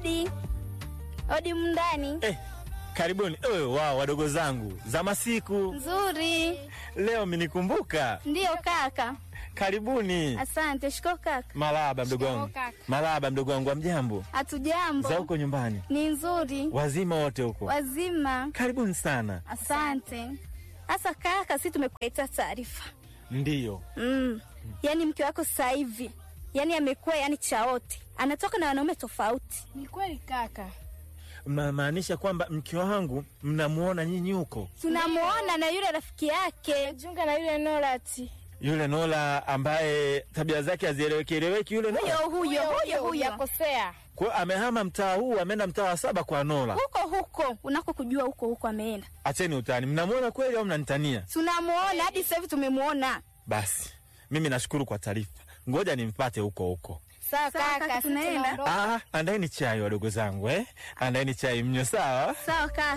Odi, odi mndani. Eh, karibuni. Eh, wao wadogo zangu za masiku Nzuri. leo minikumbuka. Ndiyo kaka. Karibuni. Asante. Shiko kaka. Malaba mdogo wangu. kaka. Malaba mdogo wangu, amjambo? Hatujambo. Za huko nyumbani Ni nzuri. wazima wote huko? Wazima. Karibuni sana. Asante. Sasa kaka, si tumekuletea taarifa. Ndiyo. Mm. Yaani mke wako sasa hivi yaani amekuwa yani chaote, anatoka na wanaume tofauti. Ni kweli kaka. Mnamaanisha kwamba mke wangu mnamuona nyinyi huko? Tunamuona na yule rafiki yake. Jiunga na yule Norati. Yule Nola ambaye tabia zake hazieleweki eleweki, yule Huyo Nola huyo huyo huyo, yakosea. kwa hiyo amehama mtaa huu, ameenda mtaa wa saba kwa Nola. huko huko unako kujua, huko huko ameenda. Acheni utani, mnamuona kweli au mnanitania? Tunamuona hadi sasa hivi tumemuona. Basi mimi nashukuru kwa taarifa, ngoja nimpate huko huko. Sawa Sawa, kaka, kaka, sisi tunaenda. tunaondoka. Ah, andaeni chai wadogo zangu eh? Andaeni chai mnyo, sawa? Sawa kaka.